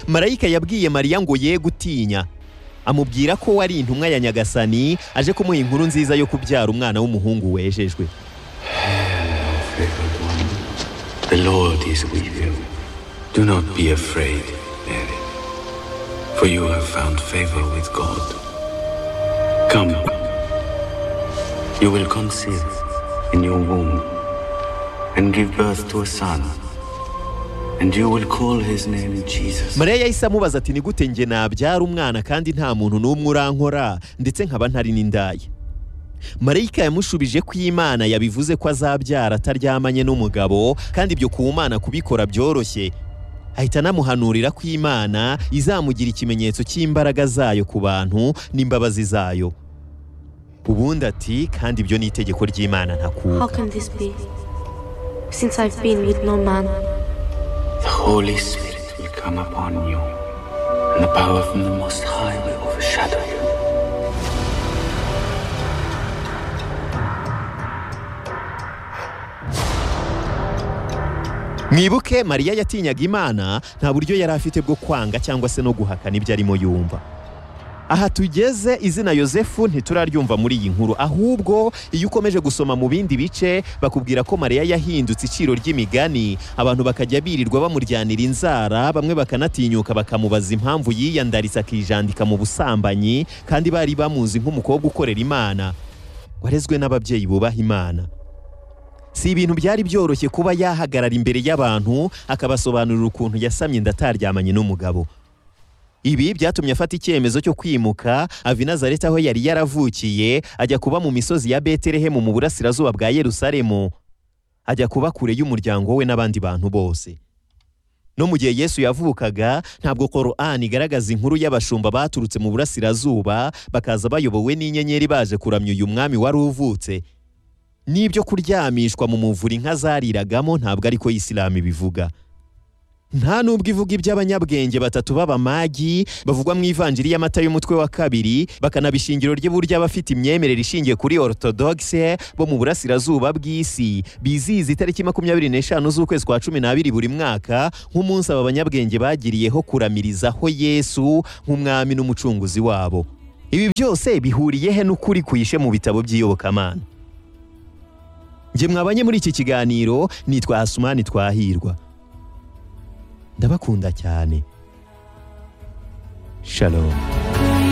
marayika yabwiye mariya ngo ye gutinya amubwira ko wari intumwa ya nyagasani aje kumuha inkuru nziza yo kubyara umwana w'umuhungu wejejwe favored one. The Lord is with you. Do not be afraid, Mary, for you have found favor with God. Come, you will conceive in your womb and give birth to a son, and you will call his name Jesus. mariya yahise amubaza ati ni gute njye nabyara umwana kandi nta muntu n'umwe urankora ndetse nkaba ntari n'indaya marayika yamushubije ko imana yabivuze ko azabyara ataryamanye n'umugabo kandi ibyo ku mana kubikora byoroshye ahita anamuhanurira ko imana izamugira ikimenyetso cy'imbaraga zayo ku bantu n'imbabazi zayo ubundi ati kandi ibyo ni itegeko ry'imana How ntakuka can this be? Since I've been with no man, The Holy Spirit will come upon you, and the power from the Most High will overshadow you. mwibuke mariya yatinyaga imana nta buryo yari afite bwo kwanga cyangwa se no guhakana ibyo arimo yumva aha tugeze izina yosefu ntituraryumva muri iyi nkuru ahubwo iyo ukomeje gusoma mu bindi bice bakubwira ko mariya yahindutse iciro ry'imigani abantu bakajya birirwa bamuryanira inzara bamwe bakanatinyuka bakamubaza impamvu yiyandaritse akijandika mu busambanyi kandi bari bamuzi nk'umukobwa ukorera imana warezwe n'ababyeyi bubaha imana si ibintu byari byoroshye kuba yahagarara imbere y'abantu akabasobanurira ukuntu yasamye ndataryamanye n'umugabo ibi byatumye afata icyemezo cyo kwimuka ava i nazareti aho yari yaravukiye ajya kuba mu misozi ya betelehemu mu burasirazuba bwa yerusalemu ajya kuba kure y'umuryango we n'abandi bantu bose no mu gihe yesu yavukaga ntabwo korani igaragaza inkuru y'abashumba baturutse mu burasirazuba bakaza bayobowe n'inyenyeri baje kuramya uyu mwami wari uvutse n'ibyo kuryamishwa mu muvure inka zariragamo ntabwo ariko isilamu ibivuga nta n'ubwo ivuga iby'abanyabwenge batatu b'abamagi bavugwa mu ivanjiri y'amata y'umutwe wa kabiri bakanabishingiro ry'uburyo abafite imyemerere ishingiye kuri orthodoxe bo mu burasirazuba bw'isi bizihiza itariki makumyabiri n'eshanu z'ukwezi kwa cumi n'abiri buri mwaka nk'umunsi aba banyabwenge bagiriyeho kuramirizaho yesu nk'umwami n'umucunguzi wabo ibi byose bihuriye he n'ukuri kuhishe mu bitabo by'iyobokamana Njye mwabanye muri iki kiganiro nitwa Hasumani Twahirwa. Ndabakunda cyane. Shalom.